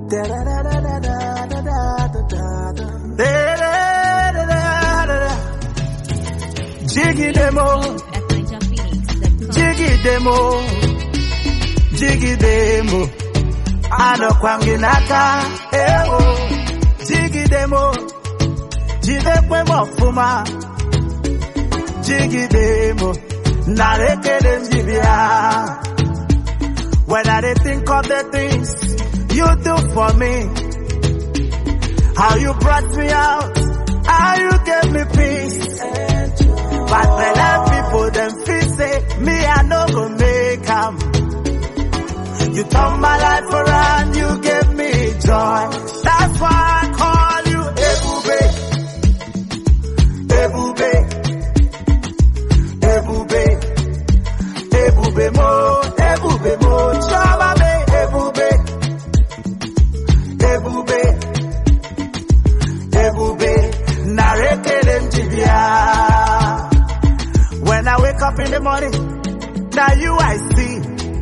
Da da da da da da da da da da. Da da da da da da. Jiggy demo, at NigerPhoenix.com. jiggy demo, jiggy demo. Anọkwa m gị n'aka, ewo. Jiggy demo, jidekwe m ọfụma. Jiggy demo, nara ekele m ji bịa. When I dey think of the things you do for me, how you brought me out, how you gave me peace. But belle people them feel say me I no go make am. You turn my life around, you gave me joy. That's why I call you Ebube, Ebube, Ebube, Ebube mo, Ebube mo, Chama me, Ebube, Ebube, Ebube, Narekele Njibia. When I wake up in the morning, now you I see.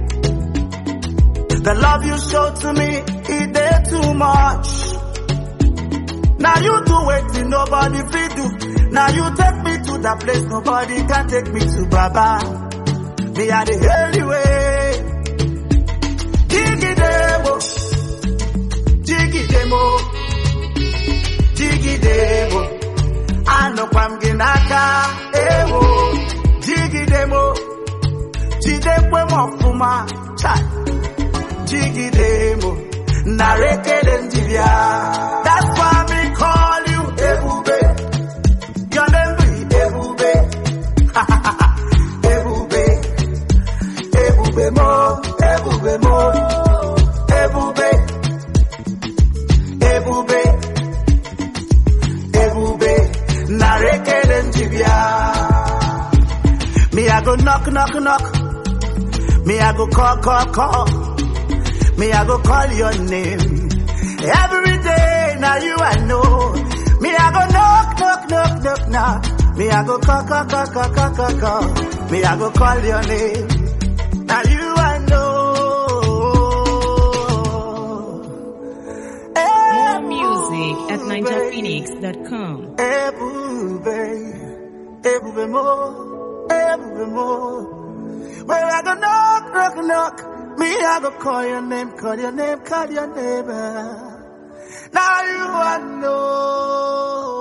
The love you show to me, it did too much. Now you do it, nobody free do. Now you take me to that place, nobody can take me to Baba. Me are the only way. Jiggy demo, jiggy demo, jiggy demo. Anọkwa m gị n'aka, ewo. Jiggy demo, jidekwe m ọfụma, chai. Jiggy demo, nara ekele m ji bịa. That's why me call you Ebube. Your name be Ebube. Ebube. Ebube mo, Ebube mo, Ebube, Ebube, Ebube, narekele njibia. Me I go knock, knock, knock. Me I go call, call, call. Me I go call your name. Every day now you I know. Me I go knock, knock, knock, knock, knock. Me I go call, call, call, call, call, call, call. Me I go call your name. Now you I know. More music at NigerPhoenix.com. Ebube, Ebube mo, Ebube mo. Well, I go knock, knock, knock. Me, I go call your name, call your name, call your name. Now you I know.